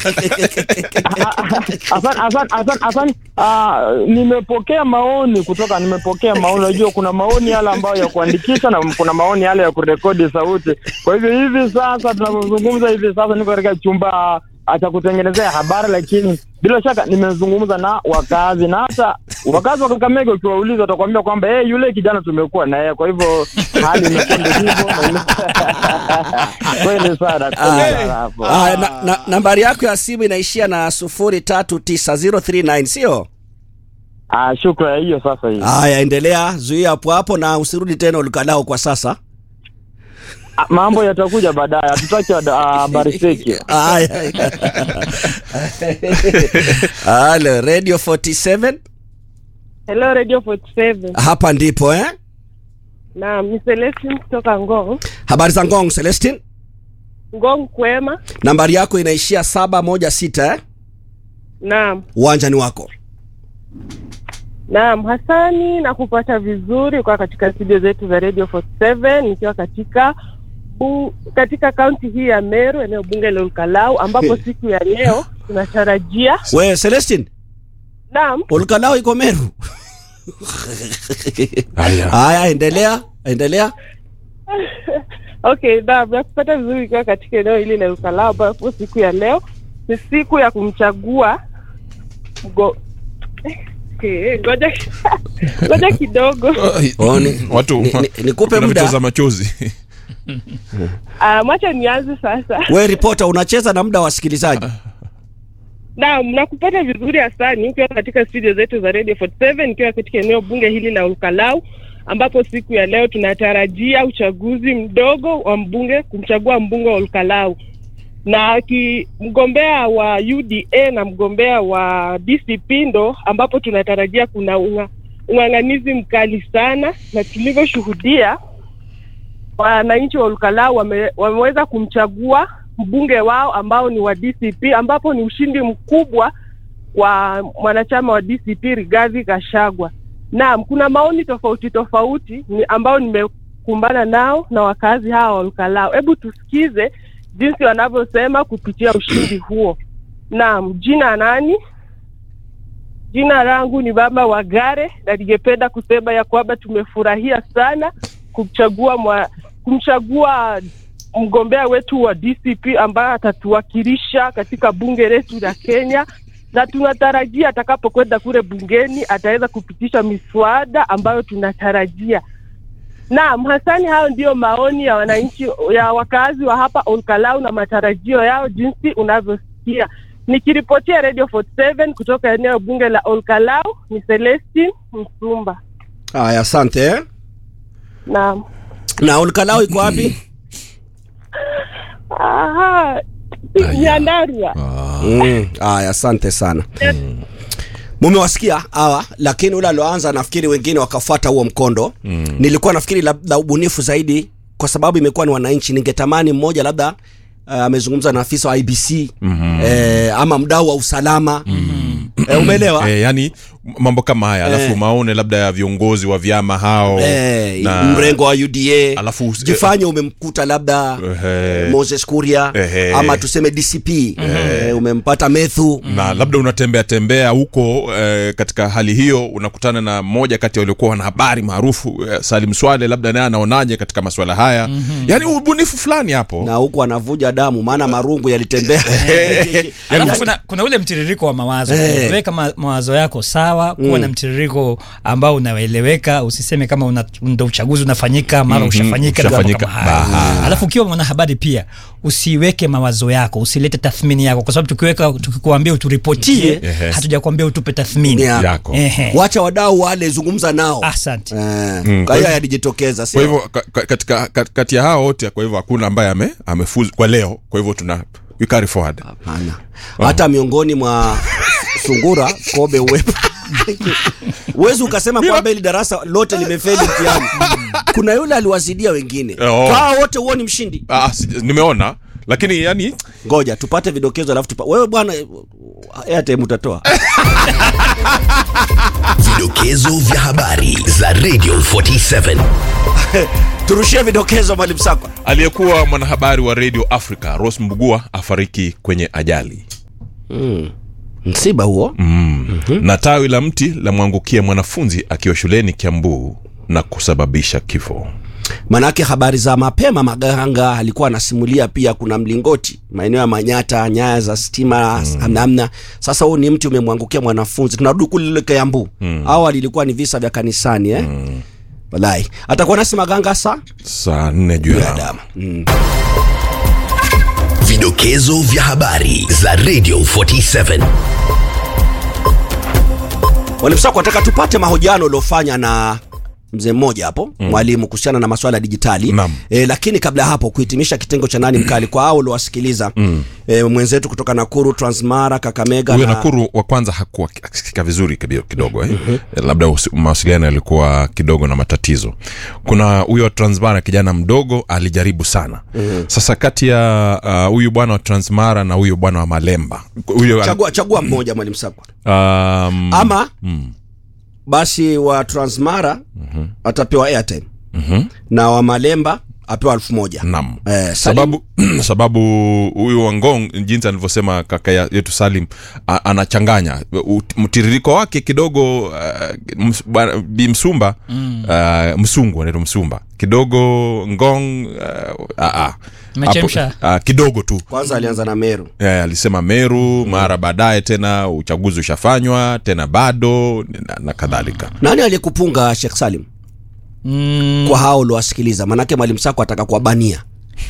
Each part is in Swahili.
Asante, asante, asante, asante. Ah, nimepokea maoni kutoka, nimepokea maoni. Unajua kuna maoni yale ambayo ya kuandikisha na kuna maoni yale ya kurekodi sauti. Kwa hivyo hivi sasa tunavyozungumza hivi sasa, niko katika chumba ah, cha kutengenezea habari, lakini bila shaka nimezungumza na wakazi na hata wakazi wa Kakamega, ukiwauliza watakwambia kwamba hey, yule kijana tumekuwa na yeye. Kwa hivyo hali imekuwa ndio hivyo. Kweli sana, kweli sana hapo. Ah, na, na, nambari yako ya simu inaishia na sufuri tatu tisa zero three nine sio? Ah, shukrani hiyo sasa hii. Haya, endelea, zuia hapo hapo na usirudi tena ulikalao kwa sasa. Ah, mambo yatakuja baadaye, hatutaki wada- ah, habari feki. Haya. Halo, Radio 47 Hello Radio 47. hapa ndipo eh? Naam, ni Celestine kutoka Ngong. Habari za Ngong Celestine, Ngong kwema. nambari yako inaishia saba moja sita eh? Naam. Uwanja ni wako. Naam, Hasani na kupata vizuri kwa katika studio zetu za Radio 47 nikiwa katika bu, katika kaunti hii ya Meru eneo bunge la Olkalau ambapo siku ya leo tunatarajia We Celestine, naam Olkalao iko Meru. Haya. Haya, endelea, endelea. Okay, naam, nakupata vizuri ikiwa katika eneo hili la Ukalao ambapo siku ya leo ni siku ya kumchagua mgo... Okay, ngoja ngoja kidogo. Oh, ni- Watu ni- ni- nikupe kuna muda. vitoza machozi. Ah, mwacha nianze sasa. We ripota, unacheza na muda wa wasikilizaji. Naam, nakupata vizuri Hasani, ukiwa katika studio zetu za Radio 47 nikiwa katika eneo bunge hili la Olkalau ambapo siku ya leo tunatarajia uchaguzi mdogo wa mbunge kumchagua mbunge wa Olkalau na ki, mgombea wa UDA na mgombea wa DCP ndo ambapo tunatarajia kuna unga, ung'ang'anizi mkali sana, na tulivyoshuhudia wananchi wa Olkalau wame, wameweza kumchagua mbunge wao ambao ni wa DCP, ambapo ni ushindi mkubwa kwa mwanachama wa DCP Rigathi Gachagua. Naam, kuna maoni tofauti tofauti ni ambao nimekumbana nao na wakazi hawa wa Olkalau. Hebu tusikize jinsi wanavyosema kupitia ushindi huo. Naam, jina nani? Jina langu ni Baba Wagare na ningependa kusema ya kwamba tumefurahia sana kumchagua mwa, kumchagua mgombea wetu wa DCP ambaye atatuwakilisha katika bunge letu la Kenya, na tunatarajia atakapokwenda kule bungeni ataweza kupitisha miswada ambayo tunatarajia. Naam, Hasani, hayo ndiyo maoni ya wananchi ya wakazi wa hapa Olkalau na matarajio yao jinsi unavyosikia. Nikiripotia Radio 47 kutoka eneo bunge la Olkalau ni Celestine Msumba. Haya, asante eh? Naam. Na Olkalao iko wapi? Aha, Nyandarua. Mm, Haya, asante sana. Mumewasikia hawa, lakini ule alioanza nafikiri wengine wakafuata huo mkondo. Nilikuwa nafikiri labda ubunifu zaidi, kwa sababu imekuwa ni wananchi. Ningetamani mmoja labda uh, amezungumza na afisa wa IBC eh, ama mdau wa usalama eh, umeelewa? Eh, yani mambo kama haya alafu Eh. maone labda ya viongozi wa vyama hao Eh, na- mrengo wa UDA Alafu- jifanye umemkuta labda Ehe. Moses Kuria Ehe. ama tuseme DCP eh, umempata Methu na labda unatembea tembea huko eh, katika hali hiyo unakutana na mmoja kati ya waliokuwa wanahabari maarufu eh, Salim Swale, labda naye anaonaje katika masuala haya yani ubunifu fulani hapo na huku anavuja damu, maana marungu yalitembea Alafu kuna, kuna ule mtiririko wa mawazo Eh. weka ma, mawazo yako sawa kuwa na mtiririko ambao unaeleweka usiseme kama una, ndo uchaguzi unafanyika mara Mhm, ushafanyika na mambo ushafanyika. kama hayo Aha. alafu ukiwa mwanahabari pia usiweke mawazo yako usilete tathmini yako kwa sababu tukiweka tukikuambia uturipotie Yes. hatujakwambia utupe tathmini Yeah. yako Ehe. wacha wadau wale zungumza nao asante eh, Mm, kwa kwa hiyo hivyo- yalijitokeza kwa sio hivyo ka- ka- katika ka- kati ya hao wote kwa hivyo hakuna ambaye ame, amefuzu kwa leo kwa hivyo tuna we carry forward Hapana. hata miongoni mwa sungura kobe uwepo huwezi ukasema kwamba hili darasa lote limefeli mtihani kuna yule aliwazidia wengine Oh. kaa wote huoni mshindi ah, sija- nimeona lakini yani ngoja tupate vidokezo alafu tupa... wewe bwana airtime utatoa Vidokezo vya habari za Radio 47. turushie vidokezo mwalimu sakwa aliyekuwa mwanahabari wa radio africa ros mbugua afariki kwenye ajali mm. msiba huo mm. na tawi la mti la mwangukia mwanafunzi akiwa shuleni kiambu na kusababisha kifo manake habari za mapema maganga alikuwa anasimulia pia kuna mlingoti maeneo ya manyata nyaya za stima mm. namna sasa huu ni mti umemwangukia mwanafunzi tunarudi kule lile kiambu mm. awali ilikuwa ni visa vya kanisani eh? mm. walai atakuwa nasi maganga saa saa nne juu ya damu mm. Vidokezo vya habari za Radio 47. walimsako wataka tupate mahojiano uliofanya na mzee mmoja hapo mm. mwalimu kuhusiana na maswala ya dijitali Naam. e, lakini kabla ya hapo kuhitimisha kitengo cha nani mkali kwa hao uliowasikiliza mm. e, mwenzetu kutoka nakuru transmara kakamega huyo na- nakuru wa kwanza hakuwa akisikika vizuri kibi- kidogo eh? labda usi- mawasiliano yalikuwa kidogo na matatizo kuna huyo wa transmara kijana mdogo alijaribu sana sasa kati ya ah, huyu uh, bwana wa transmara na huyu bwana wa malemba huyo chagua, chagua mmoja mwalimu sakwa um, ama mm. basi wa transmara mm-hmm. atapewa airtime mhm. na wa malemba apewa elfu moja Naam. Eh, Salim? sababu sababu huyu wangong jinsi alivyosema kaka ya- yetu salim a, anachanganya U- mtiririko wake kidogo uh, ms, bwana- bi msumba mm. uh, msungu anaitwa msumba kidogo ngong uh, uh, uh, Umechemsha. uh, kidogo tu kwanza alianza na meru Eh, alisema meru mara baadaye tena uchaguzi ushafanywa tena bado na, na kadhalika nani aliyekupunga shekh salim Mm, kwa hao uliowasikiliza manake mwalimu sako ataka kuwabania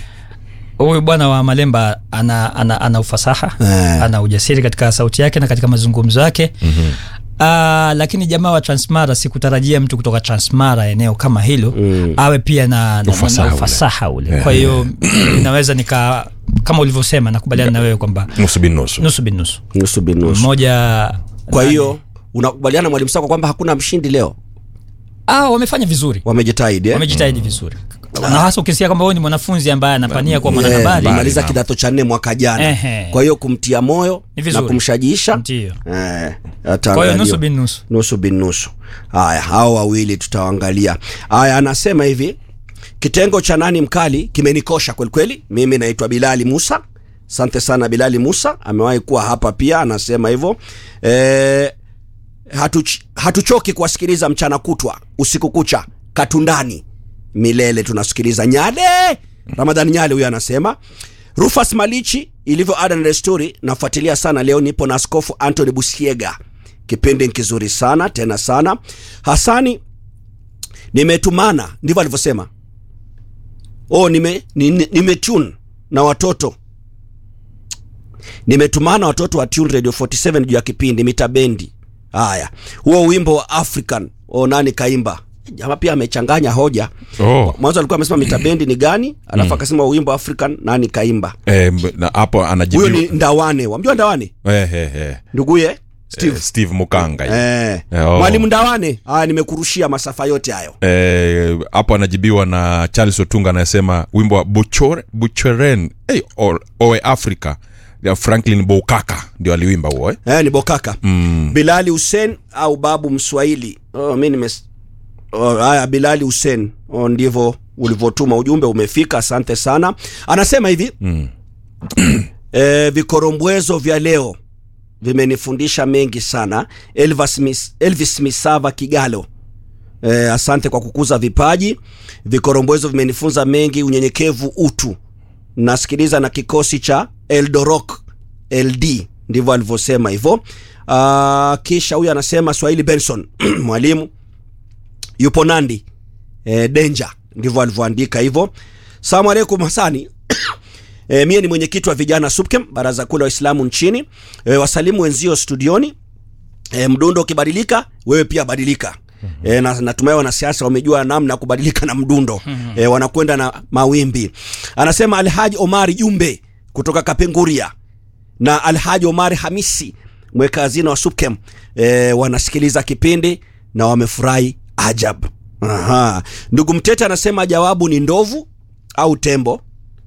huyu bwana wa malemba ana, ana, ana ufasaha Eh. ana ujasiri katika sauti yake na katika mazungumzo yake mm-hmm. Uh, lakini jamaa wa transmara sikutarajia mtu kutoka transmara eneo kama hilo mm. awe pia na, na, Ufasaha na ule. ufasaha ule Yeah. kwa hiyo inaweza nika kama ulivyosema nakubaliana na wewe kwamba nusu bin nusu nusu bin nusu nusu bin nusu mmoja kwa nani? hiyo unakubaliana mwalimu sako kwamba hakuna mshindi leo ah, wamefanya vizuri wamejitahidi eh? wamejitahidi vizuri na hasa ukisikia kwamba huyu ni mwanafunzi ambaye anapania kuwa mwanahabari Eh, maliza naam. kidato cha nne mwaka jana Ehe. kwa hiyo kumtia moyo Ni vizuri. na kumshajiisha Ndio. eh, kwa hiyo ataangaliwa. nusu bin nusu nusu bin nusu haya hao wawili tutawaangalia haya anasema hivi kitengo cha nani mkali kimenikosha kwelikweli mimi naitwa bilali musa asante sana bilali musa amewahi kuwa hapa pia anasema hivyo e, hatuch, hatuchoki kuwasikiliza mchana kutwa usiku kucha katundani milele tunasikiliza nyade ramadhani nyale huyo anasema rufas malichi ilivyo ada na desturi nafuatilia sana leo nipo na askofu antony busiega kipindi ni kizuri sana tena sana hasani nimetumana ndivyo alivyosema oh, nime, nime, nimetune na watoto nimetumana watoto wa tune radio 47 juu ya kipindi mitabendi haya huo wimbo wa african o nani kaimba jama pia amechanganya hoja oh. mwanzo alikuwa amesema mitabendi ni gani alafu akasema wimbo african nani kaimba eh, mb- na hapo huyo anajibiwa ni ndawane wamjua ndawane eh, eh, eh. nduguye steve Eh, steve mukanga Eh. Eh, oh. mwalimu ndawane aya nimekurushia masafa yote hayo Eh, hapo anajibiwa na charles otunga anayesema wimbo wa Buchore- bucheren hey, oe africa ya franklin boukaka ndio aliwimba huo eh? eh, ni bokaka mm. bilali hussein au babu mswahili oh, mi nimes oh, haya bilali hussein oh, ndivyo ulivyotuma ujumbe umefika asante sana anasema hivi Mm. eh, vikorombwezo vya leo vimenifundisha mengi sana elvis, Mis, elvis misava kigalo eh, asante kwa kukuza vipaji vikorombwezo vimenifunza mengi unyenyekevu utu nasikiliza na kikosi cha eldorok ld ndivyo alivyosema hivyo uh, kisha huyu anasema swahili benson mwalimu yupo nandi e, denja ndivyo alivyoandika hivyo salamu alaikum hasani e, mie ni mwenyekiti wa vijana supkem baraza kuu la waislamu nchini e, wasalimu wenzio studioni e, mdundo ukibadilika wewe pia badilika E, na natumai wanasiasa wamejua namna ya kubadilika na mdundo e, wanakwenda na mawimbi anasema alhaji omari jumbe kutoka kapenguria na alhaji omari hamisi mweka hazina wa supkem e, wanasikiliza kipindi na wamefurahi ajab Aha. ndugu mtete anasema jawabu ni ndovu au tembo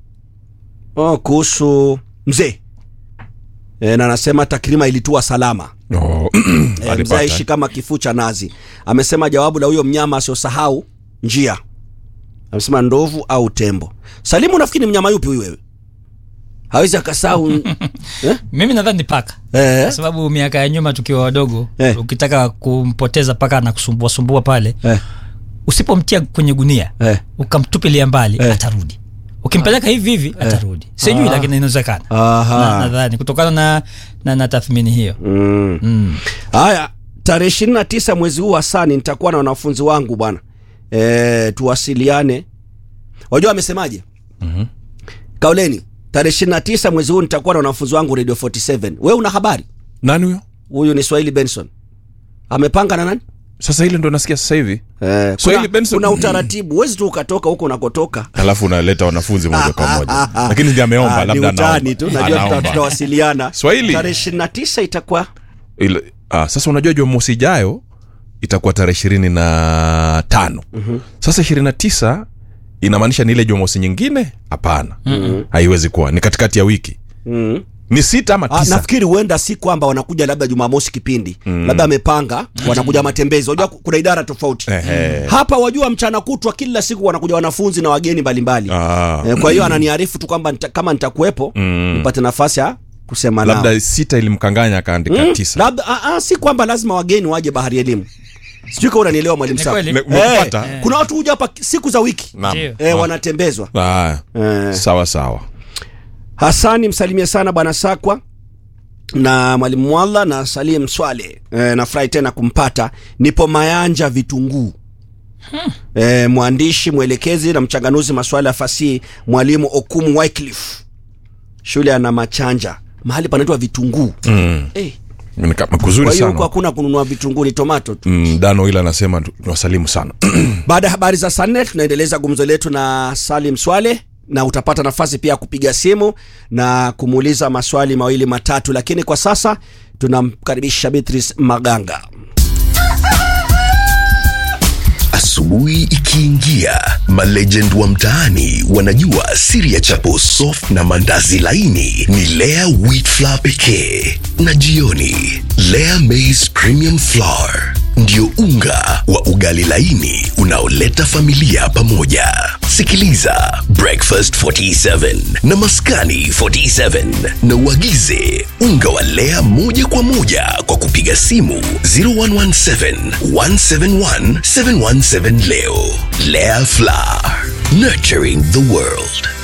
oh, kuhusu mzee e, na anasema takrima ilitua salama oh. e, mzee Alipata, aishi eh? kama kifuu cha nazi amesema jawabu la huyo mnyama asiosahau njia amesema ndovu au tembo salimu nafikiri ni mnyama yupi huyu wewe hawezi akasahau eh? mimi nadhani ni paka Eh. kwa sababu miaka ya nyuma tukiwa wadogo Eh. ukitaka kumpoteza paka na kusumbua sumbua pale Eh. usipomtia kwenye gunia Eh. ukamtupilia mbali Eh. atarudi ukimpeleka hivi hivi atarudi sijui Ah. lakini inawezekana Aha. Na- nadhani kutokana na, na, na tathmini hiyo Mm. mm. haya tarehe ishirini na tisa mwezi huu hasani nitakuwa na wanafunzi wangu bwana e, tuwasiliane wajua amesemaje Mhm. kauleni tarehe ishirini na tisa mwezi huu nitakuwa na wanafunzi wangu radio 47 we una habari nani huyo huyu ni swahili benson amepanga na nani sasa ile ndo nasikia sasa hivi Eh, Swahili kuna, Benson- kuna utaratibu huwezi tu ukatoka huko unakotoka alafu unaleta wanafunzi moja kwa moja lakini ndi ameomba Ah, ni labda utani anaomba. tu najua tuta- Anaomba. tutawasiliana Swahili. tarehe ishirini na tisa itakuwa Ile- ah, sasa unajua jumamosi ijayo itakuwa tarehe ishirini na tano sasa ishirini na tisa inamaanisha ni ile jumamosi nyingine hapana haiwezi kuwa ni katikati ya wiki mm. ni sita ama Ah, tisa nafikiri huenda si kwamba wanakuja labda jumamosi kipindi mm. labda amepanga wanakuja matembezi wajua kuna idara tofauti Ehe. hapa wajua mchana kutwa kila siku wanakuja wanafunzi na wageni mbalimbali Ah. eh, kwa hiyo ananiarifu tu kwamba nita, kama nitakuwepo Mm. nipate nafasi ya kusema nao labda sita ilimkanganya akaandika Mm, tisa labda ah, ah, si kwamba lazima wageni waje bahari elimu sijui kama unanielewa mwalimu Ni Sam. kweli. Ne- Eh, umekupata? kuna watu huja hapa siku za wiki Naam. Ndio. eh, Ah. wanatembezwa Ah, eh. sawa sawa hasani msalimie sana bwana sakwa na mwalimu mwalla na salim swale e, nafurahi tena kumpata nipo mayanja vitunguu e, mwandishi mwelekezi na mchanganuzi masuala ya fasihi mwalimu okumu wycliffe shule ana machanja mahali panaitwa vitunguu mm. Eh, Ni kama kwa kuzuri hiyo huko sana hakuna kununua vitunguu ni tomato tu mm, dano ila anasema tu- niwasalimu sana baada ya habari za saa nne tunaendeleza gumzo letu na salim swale na utapata nafasi pia ya kupiga simu na kumuuliza maswali mawili matatu lakini kwa sasa tunamkaribisha beatrice maganga Asubuhi ikiingia, malegend wa mtaani wanajua siri ya chapo soft na mandazi laini ni Lea wheat flour pekee, na jioni Lea maize premium flour ndio unga wa ugali laini unaoleta familia pamoja. Sikiliza Breakfast 47 na Maskani 47 na uagize unga wa Lea moja kwa moja kwa kupiga simu 0117 171 717 leo. Lea Flour, nurturing the world.